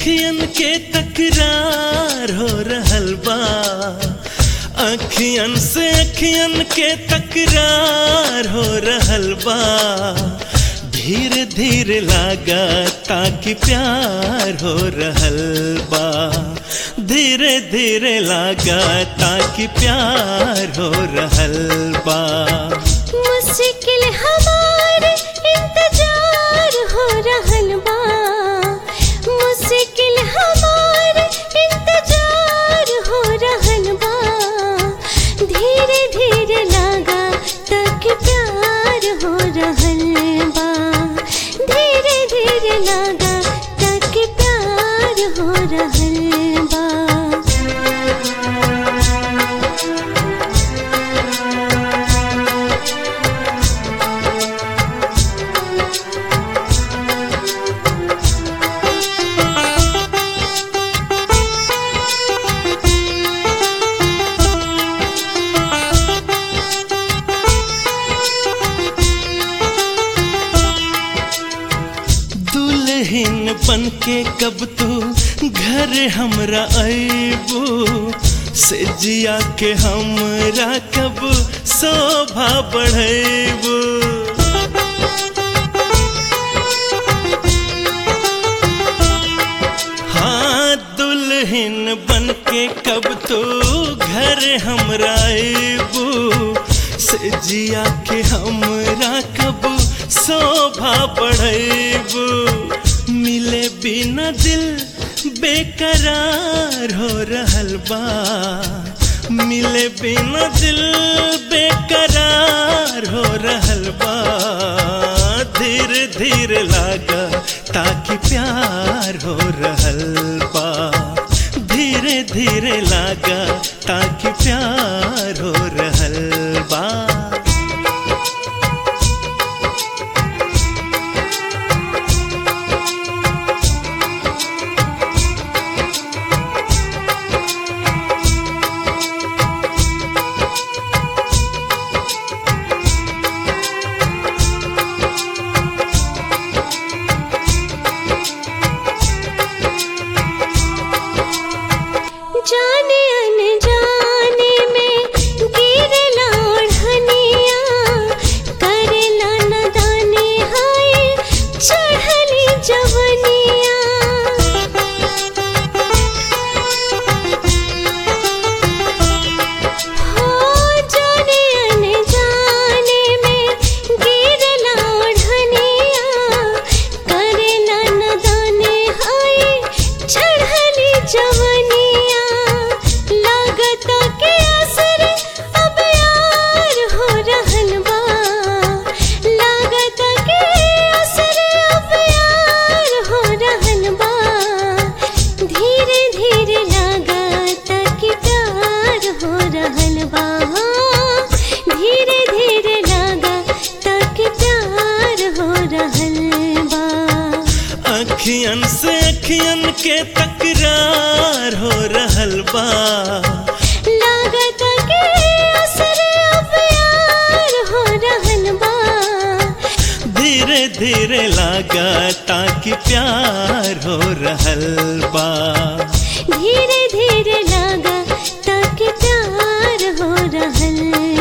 अखियन के तकरार हो रहल बा अखियन से अखियन के तकरार हो रहल बा धीरे धीरे लागा ताकि प्यार हो रहल बा धीरे धीरे लागा ताकि प्यार हो रहल बा मुश्किल हमार इंतजार हो रहल बा मुश्किल हमार इंतजार हो रहल बा धीरे धीरे लागा तक प्यार हो रहल बा धीरे धीरे लागा तक प्यार हो रहल बा दुल्हन बन के कब तू घर हमरा अबू से जिया के हमरा कब शोभा बढ़ेबू हाँ दुल्हन बन के कब तू घर हमरा अबू से जिया के हमरा कब शोभा बढ़ेबू मिले बिना दिल बेकरार हो रहल बा मिले बिना दिल बेकरार हो रहल बा धीरे धीरे लागा ताकि प्यार हो रहल बा धीरे धीरे लागा ताकि प्यार हो रहल बा जाने अनजाने में गिरला ओढ़निया करेला नदाने हाय चढ़ली जवनिया हो जाने अनजाने में गिरला ओढ़निया करेला नदाने हाय चढ़ली जवनिया लागत के असर अब यार हो रहल बा लागत के असर अब यार हो रहल बा धीरे धीरे लागत कि प्यार हो रहल बा धीरे धीरे लागत कि प्यार हो रहल बा अखियन से अखियन के तकरार हो रहल बा लागत के असर अब यार हो रहल बा धीरे धीरे लागा ताकि प्यार हो रहल बा धीरे धीरे लागा ताकि प्यार हो रहल